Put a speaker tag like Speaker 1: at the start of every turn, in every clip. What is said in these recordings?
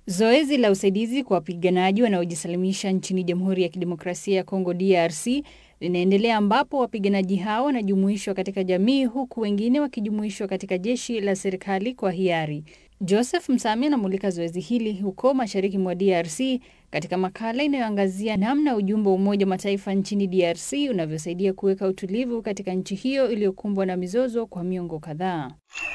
Speaker 1: Zoezi la usaidizi kwa wapiganaji wanaojisalimisha nchini Jamhuri ya Kidemokrasia ya Kongo DRC linaendelea ambapo wapiganaji hao wanajumuishwa katika jamii huku wengine wakijumuishwa katika jeshi la serikali kwa hiari. Joseph Msami anamulika zoezi hili huko mashariki mwa DRC katika makala inayoangazia namna ujumbe wa Umoja wa Mataifa nchini DRC unavyosaidia kuweka utulivu katika nchi hiyo iliyokumbwa na mizozo kwa miongo kadhaa.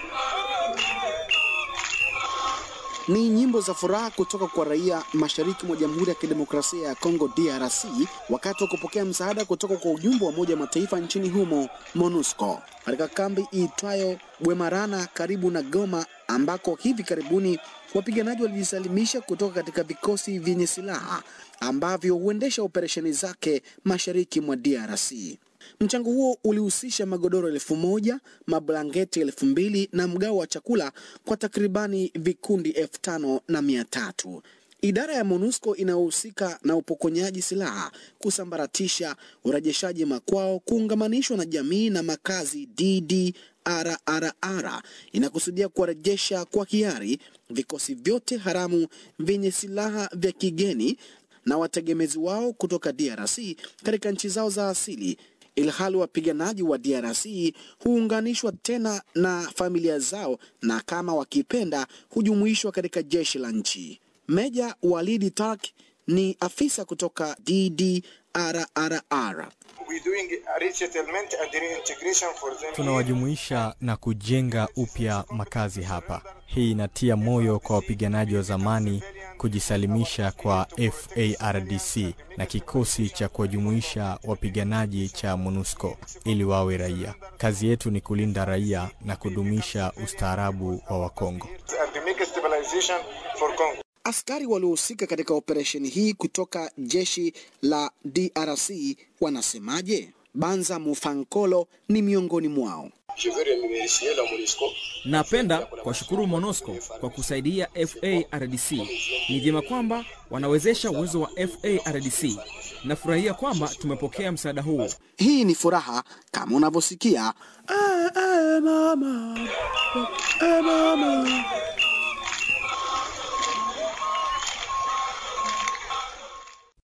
Speaker 2: Ni nyimbo za furaha kutoka kwa raia mashariki mwa Jamhuri ya Kidemokrasia ya Kongo DRC wakati wa kupokea msaada kutoka kwa ujumbe wa Umoja wa Mataifa nchini humo MONUSCO katika kambi iitwayo Bwemarana karibu na Goma ambako hivi karibuni wapiganaji walijisalimisha kutoka katika vikosi vyenye silaha ambavyo huendesha operesheni zake mashariki mwa DRC. Mchango huo ulihusisha magodoro elfu moja, mablangeti elfu mbili na mgao wa chakula kwa takribani vikundi elfu tano na mia tatu. Idara ya MONUSCO inayohusika na upokonyaji silaha, kusambaratisha, urejeshaji makwao, kuungamanishwa na jamii na makazi DDRRR inakusudia kuwarejesha kwa hiari vikosi vyote haramu vyenye silaha vya kigeni na wategemezi wao kutoka DRC katika nchi zao za asili ilhali wapiganaji wa DRC huunganishwa tena na familia zao na kama wakipenda hujumuishwa katika jeshi la nchi. Meja Walidi Tark ni afisa kutoka DDRRR.
Speaker 3: Tunawajumuisha na kujenga upya makazi hapa. Hii inatia moyo kwa wapiganaji wa zamani kujisalimisha kwa FARDC na kikosi cha kuwajumuisha wapiganaji cha MONUSCO ili wawe raia. Kazi yetu ni kulinda raia na kudumisha ustaarabu wa Wakongo.
Speaker 2: Askari waliohusika katika operesheni hii kutoka jeshi la DRC wanasemaje? Banza Mufankolo ni miongoni mwao.
Speaker 4: Napenda kuwashukuru MONUSCO kwa kusaidia FARDC. Ni vyema kwamba wanawezesha uwezo wa FARDC. Nafurahia kwamba tumepokea msaada huu.
Speaker 2: Hii ni furaha kama unavyosikia. Eh, eh, mama. Eh, mama.